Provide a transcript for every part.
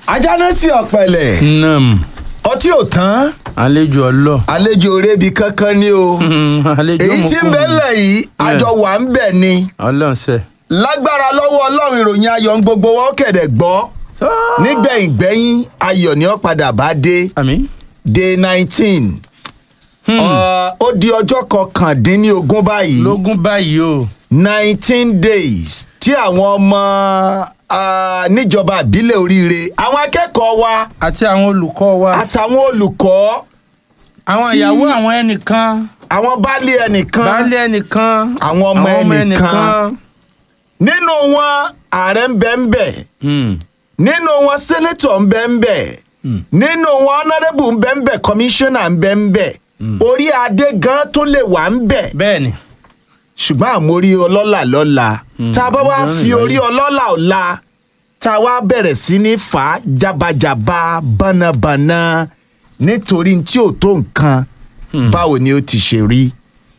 ajánásì ọ̀pẹ̀lẹ̀ nam ọtí ò tán àlejò ọlọ àlejò orebi kankan ni o àlejò èyí tí ń mọ̀kùnrin. bẹ ńlẹ̀ yìí àjọ wà ń bẹ̀ ni ọlọ́sẹ̀. lágbára lọ́wọ́ ọlọ́run ìròyìn ayọ̀ ń gbogbo wọn kẹ̀dẹ̀ gbọ́ nígbẹ̀yìngbẹ́yìn ayọ̀ ni ó padà bá dé àmì. day nineteen ó di ọjọ́ kọkàndínlógún báyìí lógún báyìí o. nineteen days tí àwọn ọmọ ah, níjọba ìbílẹ̀ oríire àwọn akẹ́kọ̀ọ́ wa àti àwọn olùkọ́ wa. àtàwọn olùkọ́ àwọn tí- ìyàwó àwọn ẹnìkan. àwọn baálé ẹnìkan baálé ẹnìkan. àwọn ọmọ ẹnìkan nínú wọn ààrẹ ń bẹ ń bẹ Hmm. nínú wọn sẹ́nẹ́tọ̀ ń bẹ ń bẹ nínú wọn ọ̀nàrẹ́bù ń bẹ ń bẹ kọmíṣánná ń bẹ ń bẹ orí adé gan tó lè wà ń bẹ bẹ́ẹ̀ni. ṣùgbọ́n àmórí ọlọ́là lọ́la tá a bá wá ìjọ fi nìyẹn. orí ọlọ́là ọ̀la tá a wá bẹ̀rẹ̀ sí ní fà á jábàjábà bánnabànna nítorí tí ò tó nǹkan báwo ni ó ti ṣe rí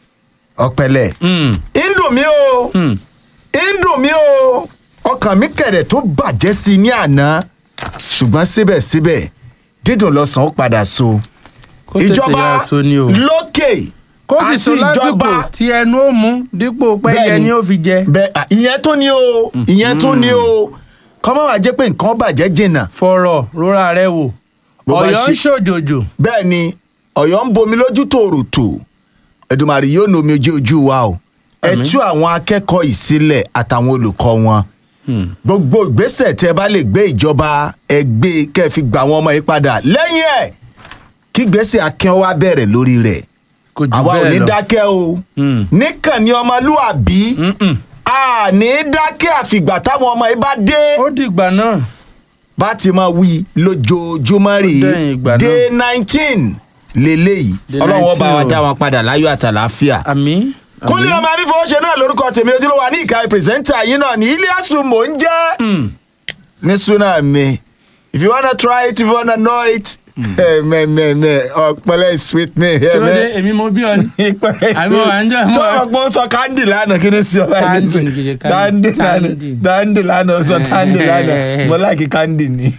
ọ̀pẹ̀lẹ̀ Hmm. ń dùn mí o Hmm. ń dùn mí o ọkàn mi kẹ̀rẹ̀ tó bàjẹ́ sí i ní àná ṣùgbọ́n síbẹ̀síbẹ̀ dídùn lọ́sàn ó padà so kó tètè ìjọba yára so ni o. lókè kó sì so lásìkò tí ẹnu ó mú dípò pẹ́yẹ Bẹ́ẹ̀ni. ni ó fi jẹ. bẹ́ẹ̀ à, ìyẹn tó ní o ìyẹn tó ní o kọ́mọ́ wàá jẹ́ pé nǹkan bàjẹ́ jìnnà fọ̀rọ̀ rora rẹ wò. Bó bá ọ̀yọ́ ń ṣe- ṣòjòjò. bẹ́ẹ̀ ni ọ̀yọ́ ń bomi lójú tòròtò ẹ̀dùnmàrì yóò nu omi ojú ojú wa o ẹ Àmín. tú àwọn akẹ́kọ̀ọ́ yìí sílẹ̀ àtàwọn olùkọ́ wọn Hmm. gbogbo ìgbésẹ̀ tẹ́ bá lè gbé ìjọba ẹgbẹ́ kẹ́ ẹ fi gbà wọn ọmọ yìí padà lẹ́yìn ẹ̀ kí gbèsè akẹ́wọ́ wa bẹ̀rẹ̀ lórí rẹ̀ kò jù àwa ò ní bẹ́ẹ̀ lọ. dákẹ́ o Hmm. níkànnì ọmọlúàbí Mm-mm. a ní dákẹ́ àfìgbà táwọn ọmọ yìí bá dé ó dìgbà náà. bá ti máa wí lójoojúmọ́ rè Ó dẹ̀yìn ìgbà é náà. day nineteen lélẹ́yìí Day ọlọ́run ọba 19 wa o. dá wọn padà láyọ̀ àtàlàáfíà. àmì. kúnlẹ̀ ọmọ arífowóṣe náà lórúkọ tèmi ojúlówó wa ní ìka pírẹsẹ́ńtà yín náà ní iliasu mò ń jẹ́ Hmm. ní súnà mi if you wanna try it if you wanna know it eh, mẹ mẹ mẹ ọpẹlẹ is sweet me. kí ló dé èmi mo bí ọ ni. Àmọ́ à ń jẹ́ àmọ́- sọ ọgbọ́n sọ kandi lánàá kí ni sí ọba Candy yìí ni kìí ṣe kandi candy. lánàá Candy. kandi lánàá sọ kandi lánàá mo láìkí kandi ni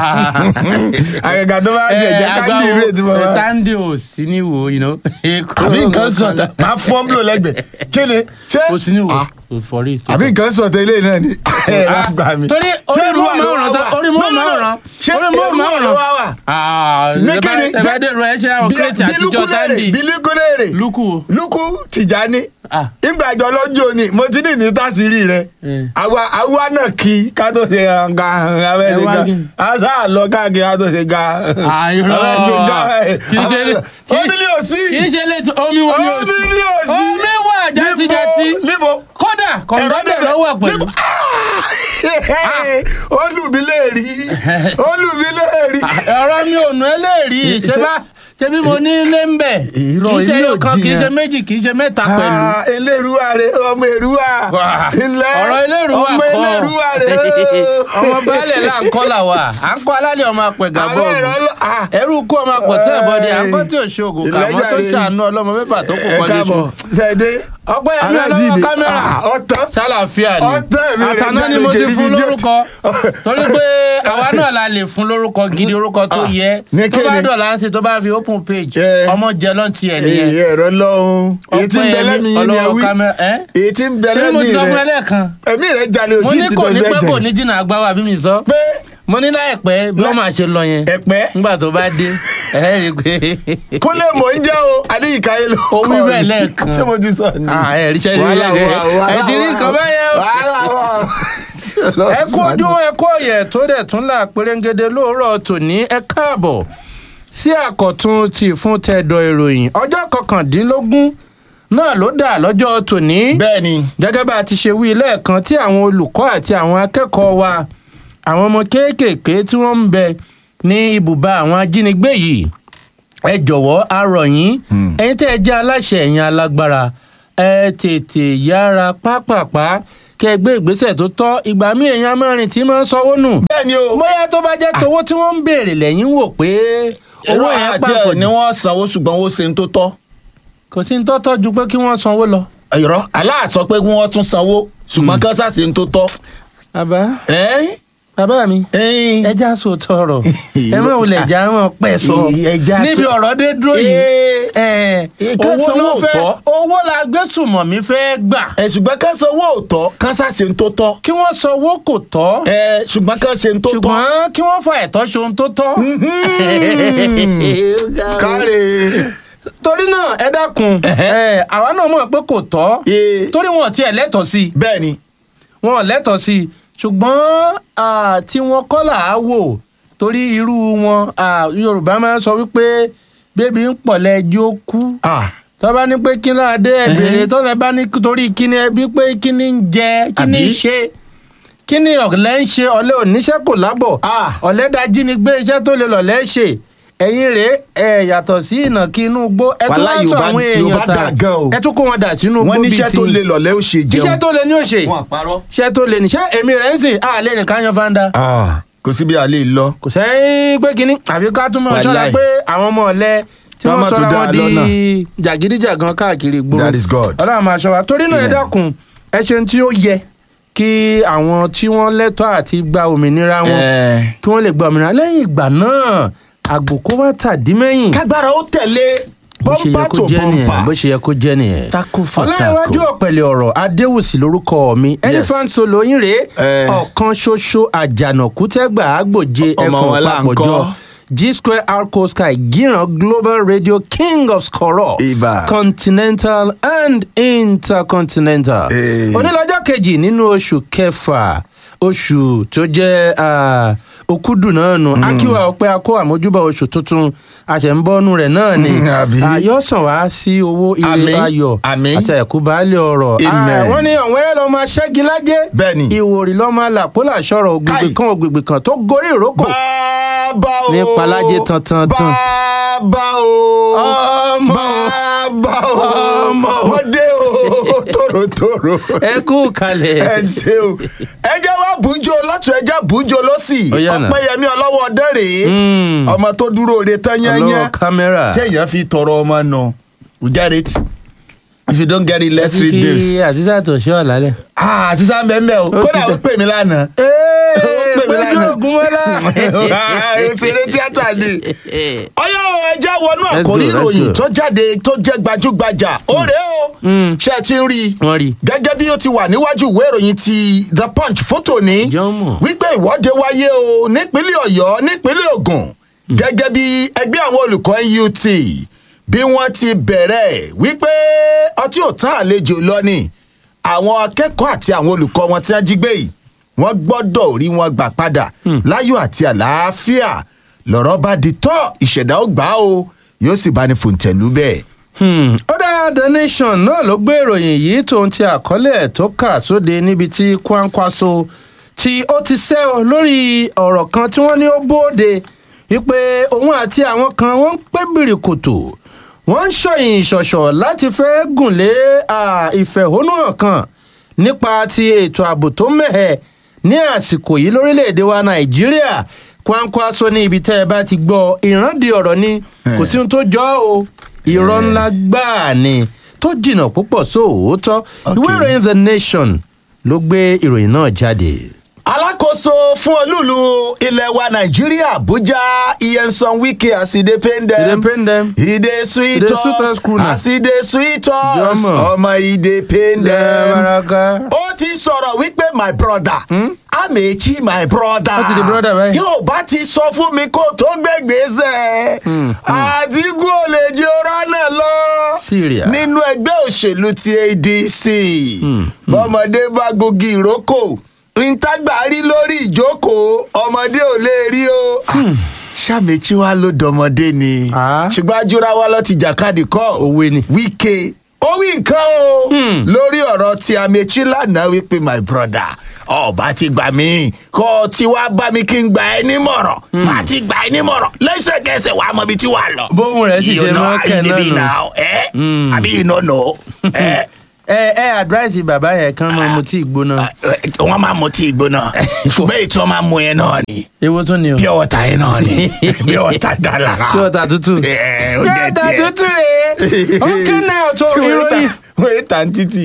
àgàgà tó bá jẹ jẹ kandi rè tí mo bá tandi ò sí ní wo you know. àbí nǹkan sọ ta máa fọ́n bùlọ̀ lẹ́gbẹ̀ẹ́ kí ni ṣé kò sí ní wo Ah, kò fọrí. àbí nǹkan sọ tẹ ilé náà ni ẹ wá gbà mí. torí Ṣé orí irú mọ́ wa ló máa wá ràn wà? orí No, mọ́ no, máa no. ràn ṣé orí irú mọ́ wa máa ló wá ràn. wà? ní Ní kíni? ṣẹ̀fẹ̀dẹ̀ rẹ̀ ẹ ṣe àwọn Bí- kírètì bí àtijọ́ lukulere tandi bí lukulere lukú o. lukú tìjání Ah. ìgbàjọ lọ́jọ́ ni mo ti ní ní tásìrì rẹ Eh. àwa àwa náà kí ká tó ṣe ga abẹ́ Ẹ ṣe wá ga kí- àṣà àlọ́ káàkiri ká tó ṣe ga àìrọ̀ abẹ́ ṣe ga kì í ṣe lé kì í- omi ní òsì kì í ṣe lé omi wo ni omi ní òsì omi wà játijàti níbo kódà kọ̀ǹdọ́dẹ̀ ló wà pẹ̀lú. olùmílẹ̀rí olùmílẹ̀rí. ọ̀rọ̀ mi ò nù ẹ́ lè rí i ṣé bá ṣe bí mo ní ilé ń bẹ̀ kì Irọ́, í ṣe ilé ò ọ̀kan kì í jiyàn. ṣe méjì kì í ṣe mẹ́ta pẹ̀lú. Ah, eléruwa rè ọmọ eruwa Wà. ilẹ̀ ọ̀rọ̀ eléruwa ọmọ kọ́ eléruwa rè ọmọ baálẹ̀ là ń kọ́ là wà à ń kọ́ alálẹ̀ ọmọ apẹ̀gà àwọn bọ́ọ̀lù ẹ̀rọ lọ ah, ẹrú kú ọmọ àpọ̀tẹ́ ìbọdẹ à ń kọ́ tí ò ṣe oògùn kà mọ́ tó Ìlẹ́jàre. ṣàánú ọlọ́mọ mẹ́fà tó kù ẹ kọ́ káàbọ̀ léṣu. ṣẹ̀dé ọpẹ́ yẹn mi ọlọ́wọ́ aláàjìdè kámẹ́rà ọ̀tán ṣàlàfíà ni ọ̀tán mi rẹ̀ àtàná ni jáde mo ti kiri fún bí jẹ́- lórúkọ torí pé àwa náà la lè fún lórúkọ gidi orúkọ tó Ah, yẹ ní tó bá kíni? dọ̀là ń ṣe tó bá fi open page Eh. ọmọ jẹ lọ́ntì ẹ̀ nìyẹn èyí ẹ̀rọ lọ́hún èyí tí ń bẹ Ọpẹ́yẹmí lẹ́mìí yín ni ẹ ọlọ́wọ́ wí kámẹ́rà ẹ́ èyí tí ń bẹ ṣé mo ti lẹ́mìí sọ fún ẹ rẹ̀ lẹ́ẹ̀kan ẹ̀mí rẹ̀ jalè mo òtí ní kò ní pẹ́ kò ní jìnnà àgbáwá bí mi sọ pé mo ní láìpẹ́ bí wọ́n máa ṣe lọ yẹn ẹ̀pẹ́ nígbà tó bá dé ẹ̀ rí i pé kúnlẹ̀ mò ń jẹ́ o adéyíkáyé ló Ó kọ́ wí mi. bẹ́ẹ̀ lẹ́ẹ̀kan. ṣé mo ti sọ ni Ah, ẹ ríṣẹ́ rí wàhálà rí wà wàhálà ẹ ti rí nǹkan wà. bẹ́yẹn o. wàhálà wà. ẹ kú ojúmọ́ ẹ kú ọ̀yẹ̀ tó dẹ̀ tún là pérégede lóòrọ̀ tòní ẹ káàbọ̀ sí àkọ́tún ti fún tẹ̀dọ̀ ìròyìn ọjọ́ kọkàndínlógún náà ló dà lọ́jọ́ tòní bẹ́ẹ̀ ni gẹ́gẹ́ bá a ti ṣe wí lẹ́ẹ̀kan tí àwọn olùkọ́ àti àwọn akẹ́kọ̀ọ́ wa àwọn ọmọ kéékèèké tí wọ́n ń bẹ ní ibùba àwọn ajínigbé yìí ẹ jọ̀wọ́ a rọ̀ yín ẹ̀yin tẹ́ ẹ jẹ́ aláṣẹ ẹ̀yin alágbára ẹ tètè yára pápápá kẹ́ ẹ gbé ìgbésẹ̀ tó tọ́ ìgbà míì èèyàn amárin tí máa ń sanwó nù bẹ́ẹ̀ ni o. bóyá tó bá jẹ́ towó tí wọ́n ń béèrè lẹ́yìn wò pé owó yẹn àti pàpọ̀ ẹ̀ ni wọ́n sanwó ṣùgbọ́n wọ́n ṣe ń tó tọ́. kò sí ní tọ́tọ́ ju pé kí wọ́n sanwó lọ. irọ́ aláà sọ pé wọ́n tún sanwó ṣùgbọ́n kí wọ́n ṣàṣe ń tó tọ́. àbá ẹ́ bàbá mi Ẹyin. ẹja sọ tọrọ ẹ má wulẹ̀ já wọn pẹ̀ sọ Ẹja níbi sọ- ọ̀rọ̀ dé dúró yìí Ee. ẹ, Ká owó sanwó ló fẹ́ òótọ́. owó la gbé sùmọ̀mí fẹ́ gbà ẹ ṣùgbọ́n ká sanwó òótọ́ ká ṣàṣe ń tó tọ́ kí wọ́n sọ owó kò tọ́ ẹ ṣùgbọ́n ká ṣe ń tó tọ́ ṣùgbọ́n kí wọ́n fa ẹ̀tọ́ ṣe ohun tó tọ́. káre torí náà ẹ dákun ẹ, àwa náà mọ̀ pé kò tọ́ Ee. torí wọn ò tiẹ̀ lẹ́tọ̀ọ́ sí i bẹ́ẹ̀ ni wọn ò lẹ́tọ̀ọ́ sí i ṣùgbọ́n à, tí wọ́n kọ́ là á wò torí irú wọn à, yorùbá máa ń sọ wípé bébí ń pọ̀ lẹ́jọ́ kú Ah, tọ́ba ní pé kí ló adé ẹ̀bẹ̀rẹ̀ tọ́ba bá ní torí kíni ẹbí pé kíni ń jẹ kíni ń Àbí? ṣe kíni ọ̀lẹ́ ń ṣe ọ̀lẹ́ oníṣẹ́ kò lábọ̀ Ah. ọ̀lẹ́ dájí ni gbé iṣẹ́ tó lè lọ̀lẹ́ ṣe ẹ̀yin rèé ẹ̀ yàtọ̀ sí ìnàkí inú igbó ẹ tún Wàhálà wá sọ Yorùbá- àwọn èèyàn Yorùbá ta dà gan o. ẹ tún kó wọn dà sínú igbó wọ́n bíi níṣẹ́ ti tó lè lọ̀lẹ́ ó ṣe jẹun iṣẹ́ tó lè ní òṣè wọn àparọ́. iṣẹ́ tó lè ní ṣé èmi rẹ̀ ń sìn àlẹ́ nìkan yan fanda Ah, kò sí bí a lè lọ. kò sẹ́yìn pé kínní àfi ká tún mọ̀ ṣọ́ra Wàláì. pé àwọn ọmọ ọ̀lẹ tí Wọ́n wọ́n má tún sọra dá wọn a di lọ́nà. jàgídíjàgan káàkiri gbòòrò That is God. ọlọ́run máa ṣọ́ wa torí náà ẹ Amen. dákun ẹ ṣe tí ó yẹ kí àwọn tí wọ́n lẹ́tọ̀ọ́ àti gba òmìnira wọn Eh. kí wọ́n lè gba òmìnira lẹ́yìn ìgbà náà àgbò kó wá tàdí mẹ́yìn kágbára ó tẹ̀lé bó ṣe yẹ bọ́mpà kó tó jẹ́ nìyẹn bó bọ́mpà. ṣe yẹ kó jẹ́ nìyẹn. Taco for ọláyíwájú taco. ọ̀pẹ̀lẹ̀ ọ̀rọ̀ adéwùsì lórúkọ mi elephant solo yín rèé Eh. ọ̀kan ṣoṣo àjànàkú tẹ́gbà àgbòje Ọmọ ẹ̀fọn wọn là ń papọ̀jọ kọ́. g square arco sky gíran global radio king of skoro Ibà. continental and intercontinental. Eh. onílọ́jọ́ kejì nínú oṣù kẹfà oṣù tó jẹ́ ah, òkúdù náà nù akíwá ọpẹ́ akó àmójúbà oṣù tuntun àṣẹ̀ǹbọ́nú rẹ̀ náà ni Mm, àbí? àyọ̀sán wá sí owó ire Àmín, ayọ̀ àmín. àti ẹ̀kú baálé ọ̀rọ̀ Amen. Ah, wọ́n ní ọ̀wẹ́rẹ́ lọ́ọ́ máa ṣẹ́gi lájẹ́ Bẹ́ẹ̀ni. ìwòrì lọ́ọ́ máa làpólà sọ̀rọ̀ ògbègbè Káì. kan ògbègbè kan tó gorí ìrókò bàbá o. Ní Palájé tantan tan. bàbá o. ọmọ bàbá o. Ọmọ. wọ́n dé o tòrótòró. ẹ kú kalẹ̀ ẹ ṣe o ẹ jẹ́ wá bùjọ lọ́tún ẹ jẹ́ bùjọ lọ́sì Ó yá nà. ọpẹ́yẹmí ọlọ́wọ́ ọdẹ rèé Mm. ọmọ tó dúró re tán ọlọ́wọ́ yányán kámẹ́rà téèyàn fi tọrọ ọmọ nù you get it if you don't get it ẹ let's ti read fi this. àtisá tó ṣe ọ̀làlẹ̀. ah sísá mẹ́mẹ́ o Ó ti kódà ó dẹ̀. pè mí lánàá. ee Ó pè mí péjú lánàá. ògúnmọ́lá. òṣèré tíátà ni ọyọ ẹjẹ wọnú Let's àkórí go, let's ìròyìn go. tó jáde tó jẹ́ gbajúgbajà ó rèé o Mm. ṣe ti ń rí i wọ́n rí i. gẹ́gẹ́ bí ó ti wà níwájú ìwé ìròyìn ti the punch fótó ní Jọ́mọ̀. wípé ìwọ́de wáyé o nípínlẹ̀ ọ̀yọ́ nípínlẹ̀ ògùn gẹ́gẹ́ bí ẹgbẹ́ àwọn olùkọ́ NUT bí wọ́n ti bẹ̀rẹ̀ wípé ọtí ò tán àlejò lọ ni àwọn akẹ́kọ̀ọ́ àti àwọn olùkọ́ wọn tí wọ́n jí gbé yìí wọ́n gbọ́dọ̀ rí wọn gbà padà láyọ̀ àti àlàáfíà lọ́rọ̀ bá di tọ́ ìṣẹ̀dá ó gbà á o yóò sì bá ní fòǹtẹ̀lú bẹ́ẹ̀. Hmm. ó dá the nation náà ló gbé ìròyìn yìí tóun ti àkọlé ẹ̀ tó kà sóde níbi tí Kwankwaso tí ó ti sẹ́ ọ lórí ọ̀rọ̀ kan tí wọ́n ní ó bóde wípé òun àti àwọn kan wọ́n ń pé bìrìkòtò wọ́n ń ṣọ̀yìn ìṣọ̀ṣọ̀ láti fẹ́ gùn lé à, ìfẹ̀hónúhàn kan nípa ti ètò ààbò tó mẹ́hẹ̀ ní àsìkò yìí lórílẹ̀‐èdè wa Nàìjíríà Kwankwaso ní ibi tẹ́ ẹ bá ti gbọ́ ìrántí ọ̀rọ̀ ni kò sí ohun tó jọ ọ́ o irọ́ ńlá gbáà ni tó jìnnà púpọ̀ sóòótọ́ ìwé Okay. ìròyìn the nation ló gbé ìròyìn náà jáde. alákòóso fún olúùlú ilẹ̀ wa nàìjíríà àbújá iyensan wike as e dey pain E dey dem pain dem. e dey sweet E dey sweet us us cool na. as e dey sweet us Jọmọ. ọmọ e dey pain dem. Lẹ́ẹ̀mọ́ráká. ó ti sọ̀rọ̀ wípé my brother amechi my brother Ó ti di brother báyìí. yóò bá ti sọ fún mi kó tó gbégbèsè àtìkú ò lè jẹ́ ọ̀rọ̀ náà lọ Syria. nínú ẹgbẹ́ òṣèlú ti adc bọ́mọdé bá gogi ìrókò ntàgbà rí lórí ìjókòó ọmọdé ò lè rí o sàmìtì wa ló dọmọdé ni Ah. ṣùgbọ́n ajúra wa lọ ti jàkadì kọ́ Òwe ni. wíkẹ́ ó wí nǹkan o Hmm. lórí ọ̀rọ̀ tí amechi lánàá wípé my brother ọba ti gbà mí kó o ti wá bá mi kí n gbà ẹ nímọ̀ràn má ti gbà ẹ nímọ̀ràn lẹ́sẹ̀kẹsẹ̀ wàá mọ ibi tí wàá lọ. Bóun rẹ̀ sì ṣe máa kẹ̀ náà nù. náà ẹ Hmm. àbí you no know ẹ ẹ ẹ advice bàbá yẹn kan máa mu tí ìgbóná. wọ́n máa mu tí ìgbóná ṣùgbọ́n èyí tí wọ́n máa mu yẹn náà ni ewo tún ni o. pure water yẹn náà ni pure water dá lára. Pure water tútù. ẹ ó Pure jẹ water tiẹ̀. tútù rèé. ó kẹ́ náà tó tí wọ́n yé ta ìròyìn. wọ́n yé ta ní títì.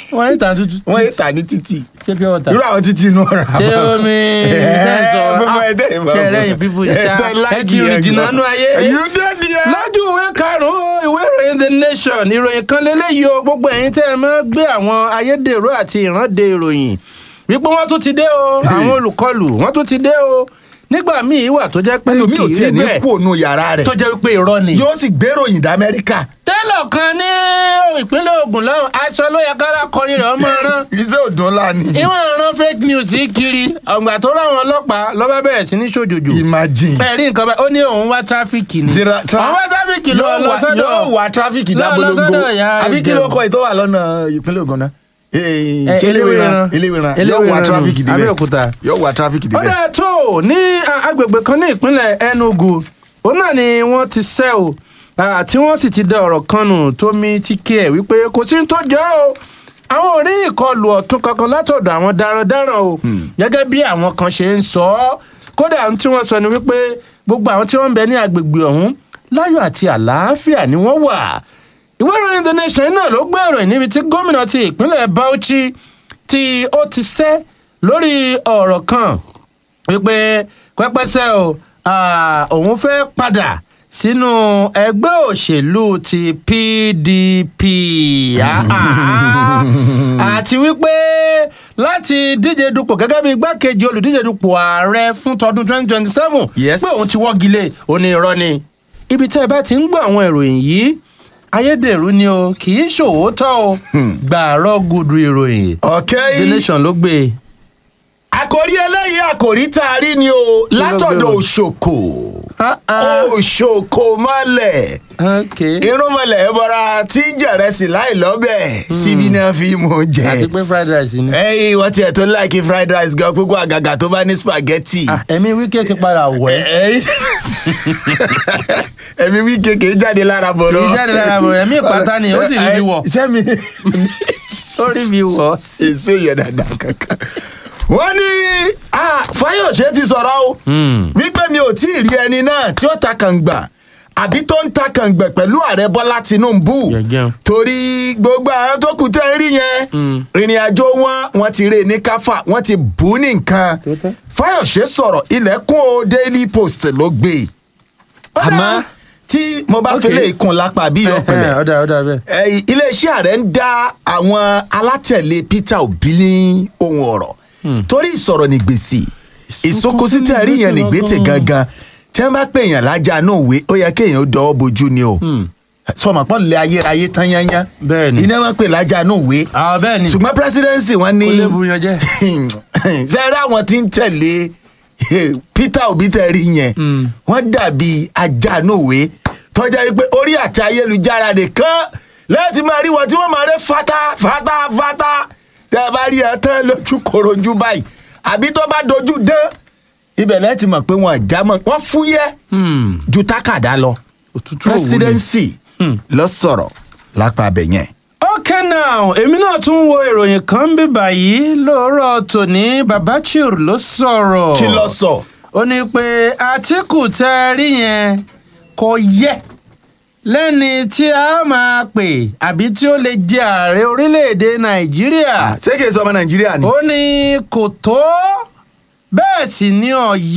wọ́n ń ta tútù wọ́n yé tà ní títì ṣé pure water irú àwọn títì inú ọ̀rá ṣé omi tẹ̀sán gbogbo ẹ̀dẹ́ ìmọ̀ ṣe ẹlẹ́yìn fífò ìṣá ẹ ti rìn jìnnà nú ayé you dey there. lójú ìwé karùn-ún ìwé ìròyìn the nation ìròyìn kan lélẹ́yìí o gbogbo ẹ̀yin tẹ́ ẹ máa gbé àwọn ayédèrú àti ìrande ìròyìn wípé wọ́n tún ti dé o àwọn olùkọlù wọ́n tún ti dé o nígbà míì wà tó jẹ́ pé pẹ̀lú mi ò kì í tiẹ̀ rí ní bẹ́ẹ̀ kú ònú yàrá rẹ̀ tó jẹ́ wípé irọ́ ni. yóò sì gbéròyìn dá amẹ́ríkà tẹ́lọ̀ kan ní ìpínlẹ̀ Ògùn lọ́wọ́ aṣọ ló yẹ kára kọrin rẹ̀ ọmọ rán iṣẹ́ òdùn ńlá ni ìwọ̀n rán fake news yìí kiri ọ̀gbà tó ráwọn ọlọ́pàá lọ́ba bẹ̀rẹ̀ sí ní ṣòjòjò imagine bẹ́ẹ̀ rí nǹkan bá ó ní òun wá tráfíkì ni Tra- tra- òun wá tráfíkì lọ yóò lọ wá- sọ́dọ̀ yóò wá tráfíkì lọ- lọ dábolongo sọ́dọ̀ ìyá àbí kí ló Ìjẹ̀bú. kọ ètò wà lọ́nà ìpínlẹ̀ Ògùn náà Eh, ṣé eléwéran Eléwéran. eléwéran yóò wá Eléwéran tráfíkì nù, débẹ̀ Abẹ́òkúta. yóò wá tráfíkì ó débẹ̀ dáa tó ní a- agbègbè kan ní ìpínlẹ̀ Enugu òun náà ni wọ́n ti ṣẹ́ o ah, tí wọ́n sì ti da ọ̀rọ̀ kan nù tómi ti kí ẹ̀ wípé kò sí ní tó jọ o àwọn ò rí ìkọlù ọ̀tún kankan látọ̀dọ̀ àwọn darandaran o gẹ́gẹ́ bí àwọn kan ṣe ń sọ ọ́ kódà ohun tí wọ́n sọ ni wípé gbogbo àwọn tí wọ́n ń bẹ ní agbègbè ọ̀hún láyọ̀ àti àlàáfíà ni wọ́n wà ìwé ìròyìn the nation náà ló gbé ìròyìn níbi tí gómìnà ti ìpínlẹ̀ Bauchi tí ó ti sẹ́ lórí ọ̀rọ̀ kan wípé pẹ́pẹ́sẹ́ o ah, òun fẹ́ padà sínú ẹgbẹ́ òṣèlú ti PDP Ah, ah. àti wípé láti díje dupò gẹ́gẹ́ bí igbákejì olùdíje dupò ààrẹ fún tọdún 2027 Yes. pé òun ti wọ́gi lé òní irọ́ ni ibi tẹ́ ẹ bá ti ń gbọ́ àwọn ìròyìn yìí ayédèrú ni o kì í ṣòwòtọ́ o gbàrọ́ gudu ìròyìn okay the nation ló gbé e. àkòrí eléyìí àkòrí tá a rí ni o ló látọ̀dọ̀ gbé o? òṣòkò Ah, ah. òṣòkò mọ́lẹ̀ okay. irúnmọlẹ̀ ẹbọra tí jẹ̀rẹ̀sì láì lọ́bẹ̀ síbi náà fi mú àti jẹ. pé fried rice ni. ẹyìn wọ́n tiẹ̀ tó láìkí fried rice gan púpọ̀ àgàgà tó bá ní spaghetti. Ah, ẹ̀mí wíkẹ́ ti padà wẹ̀. ẹyìn ẹ̀mí wí kékeré jáde lára bọ̀rọ̀. Kì í jáde lára bọ̀rọ̀, ẹ̀mí ìpátá ni, ó sì rí bí wọ̀. sẹ́mi ó rí mi wọ̀. èso yẹn dáadáa kankan. wọ́n ní ah, Fáyọ̀ṣe ti sọ̀rọ̀ o wípé mi ò tí ì rí ẹni náà tí ó ta kàngbà àbí tó ń ta kàngbẹ̀ pẹ̀lú ààrẹ Bọ́lá Tinubu Gẹ̀gẹ́. torí gbogbo àwọn tó kù tẹ́ ń rí yẹn ìrìn àjò wọn wọ́n ti rè ní káfà wọ́n ti bù ú ní nǹkan Tótọ́. Fáyọ̀ṣe sọ̀rọ̀ ilẹ̀kùn o Daily Post ló gbé e àmọ́ tí mo bá Ok. fi lè kún lápá bí ọ̀pẹ̀lẹ̀ ọ̀dà ọ̀dà bẹ́ẹ̀. Eh, iléeṣẹ́ ààrẹ ń dá àwọn alátẹ̀lé Peter Obi ní ohun ọ̀rọ̀ torí ìsọ̀rọ̀ ní gbèsè ìsokosí tẹ̀ rí yẹn ní gbèsè gangan tí wọ́n bá pè yàn lájà náà wé ó yẹ kéèyàn ó dọwọ́ bojú ni o sọmọ pọ́n lé ayérayé tán yányá Bẹ́ẹ̀ ni. iná wọn pè lájà náà wé àwọn bẹ́ẹ̀ ni ṣùgbọ́n presidency wọn ní kó lè bu yan jẹ́. sẹ́rẹ́ àwọn tí ń tẹ̀lé Peter Obi tẹ̀rí yẹn Mm. wọ́n dàbí ajanúwe tọ́jà wípé orí àti ayélujára nìkan lẹ́yìn tí máa rí wọn tí wọ́n máa rẹ́ fata fata fata tẹ́ ẹ bá rí ẹ tán lójú korojú báyìí àbí tó bá dojú dán ibẹ̀ lẹ́yìn tí mọ̀ pé wọ́n jámọ́ wọ́n fúyẹ́ Hmm. ju tákàdá lọ òtútù òwú ni. presidency Hmm. lọ sọ̀rọ̀ lápá abẹ yẹn. okay now èmi náà tún wo ìròyìn kan bí báyìí lóòrọ̀ tòní babachir ló sọ̀rọ̀. kí ló sọ. ó ní pé àtìkù tẹ́ ẹ rí yẹn kò yẹ lẹ́ni tí a máa pè àbí tí ó lè jẹ ààrẹ orílẹ̀-èdè nàìjíríà. ṣé kìí sọ ọmọ nàìjíríà ni. ó ní kò tó bẹ́ẹ̀ sì ni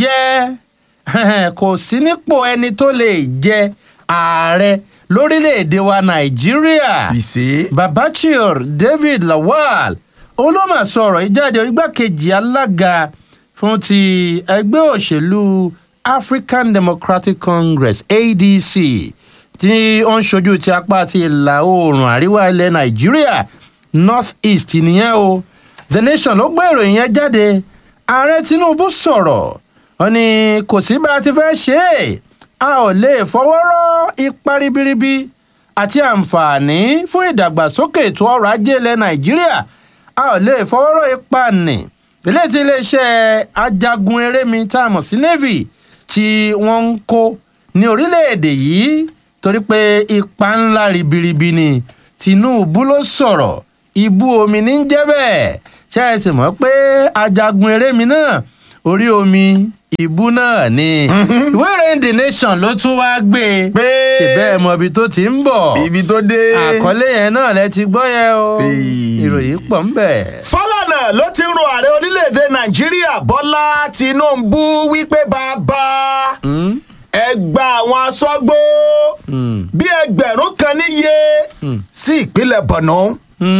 ọ̀yẹ́ kò sí nípò ẹni tó lè jẹ ààrẹ lórílẹ̀‐èdè wa nàìjíríà ìṣe. babachir david lawal òun ló mà sọ̀rọ̀ ìjáde igbákejì alága fún ti ẹgbẹ́ òṣèlú african democratic congress adc tí ó ń ṣojú ti apá ti ìlà oòrùn àríwá ilẹ̀ nàìjíríà north east nìyẹn o the nation ló gbé ìròyìn yẹn jáde ààrẹ tinubu sọ̀rọ̀ ó ní kò sí bá a ti fẹ́ ṣe é a ò lè fọwọ́ rọ́ ipa ribiribi àti àǹfààní fún ìdàgbàsókè ètò ọrọ̀ ajé ilẹ̀ nàìjíríà a ò lè fọwọ́ rọ́ ipa nì eléyìí tí iléeṣẹ́ ajagun erémi tá a mọ̀ sí navy tí wọ́n ń kó ní orílẹ̀-èdè yìí torí pé ipa ńlá ribiribi ni tinubu ló sọ̀rọ̀ ibú omi ní ń jẹ́ bẹ́ẹ̀ ṣe é sì mọ̀ pé ajagun erémi náà orí omi ìbú náà ni ìwé ìròyìn the nation ló tún wá gbé e pé ṣèbẹ́ mọ ibi tó ti ń bọ̀ ibi tó dé. àkọlé yẹn náà lẹ ti gbọ́ yẹn o Èyí. ìròyìn pọ̀ ń bẹ̀. Fálànà ló ti ń ro ààrẹ orílẹ̀-èdè Nàìjíríà Bọ́lá Tinubu wípé bàbá ẹ gba àwọn aṣọ́gbó bí ẹgbẹ̀rún kan níye sí ìpínlẹ̀ Borno.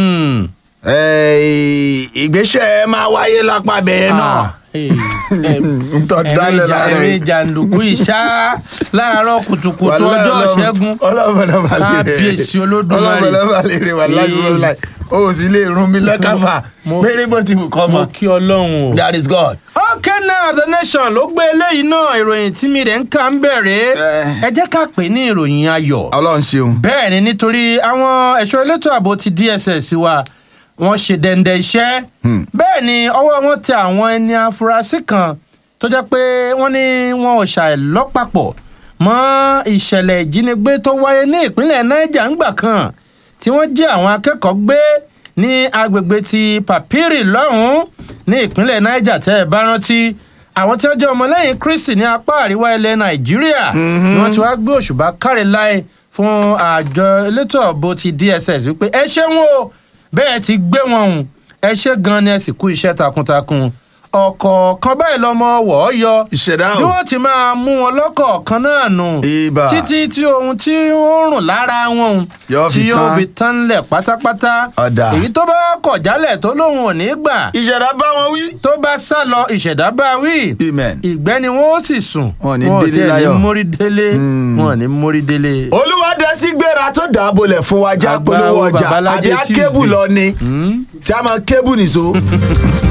Eh, ìgbésẹ̀ máa wáyé lápá bẹ́ẹ̀ náà. Ntọ́ dálẹ̀ lára ẹ̀mí yìí. jàǹdùkú ìṣá láàárọ̀ kùtùkùtù ọjọ́ ṣẹ́gun kábíyèsí olódùmarè ọlọ́mọlọ́mọ lè rè wà láti Ee. wọ́n láì o ò sì lè rún mi lọ́kàfà Mo- péré bó ti wù kọ́ mo mọ́. kí ọlọ́run o. that is God. okay now the nation ló gbé eléyìí náà ìròyìn tí mi rẹ̀ ń kà ń bẹ̀rẹ̀ Eh. ẹ jẹ́ ká pè é ní ìròyìn ayọ̀ ọlọ́run ṣeun. bẹ́ẹ̀ ni nítorí àwọn ẹ̀ṣọ́ elétò ààbò ti DSS wa wọ́n ṣe dẹ́ndẹ́ iṣẹ́ bẹ́ẹ̀ ni ọwọ́ wọn tẹ àwọn ẹni afurasí kan tó jẹ́ pé wọ́n ní wọn ò ṣàìlọ́pàpọ̀ mọ́ ìṣẹ̀lẹ̀ ìjínigbé tó wáyé ní ìpínlẹ̀ Niger ńgbà kan tí wọ́n jí àwọn akẹ́kọ̀ọ́ gbé ní agbègbè ti Papiri lọ́hùn-ún ní ìpínlẹ̀ Niger tẹ́ ẹ bá rántí àwọn tí wọ́n jẹ́ ọmọlẹ́yìn Kristi ní apá àríwá ilẹ̀ Nàìjíríà ni wọ́n ti wá gbé òṣùbà káre láì fún àjọ elétò ààbò ti DSS wípé ẹ ṣeun o bẹ́ẹ̀ ti gbé wọn hùn ẹ ṣe gan ni ẹ sì kú iṣẹ́ takuntakun ọ̀kọ̀ọ̀kan báyìí lọ́mọ wọ̀ ọ́ yọ ìṣẹ̀dá bí o. wọ́n ti máa mú wọn lọ́kọ̀ọ̀kan náà nù Ibà. títí tí ohun tí ó ń rùn lára wọn hùn Yóò fi tí yóò tán. fi tán lẹ̀ pátápátá Ọ̀dà. èyí tó bá kọ̀ jálẹ̀ tó lóun ò ní gbà ìṣẹ̀dá bá wọn wí. tó bá sá lọ ìṣẹ̀dá bá wí amen. ìgbẹ́ ni wọ́n ó sì sùn Wọn ò ní wọn ò délé tiẹ̀ ní láyọ̀. mórí délé wọn ò ní mórí délé. olúwadẹ́sí gbéra tó dàbọ̀lẹ̀ fún wa já Àgbà polówó wo ọjà Babalájé àbí akébù Tuesday. lọ ni tí a máa kébù nìṣó.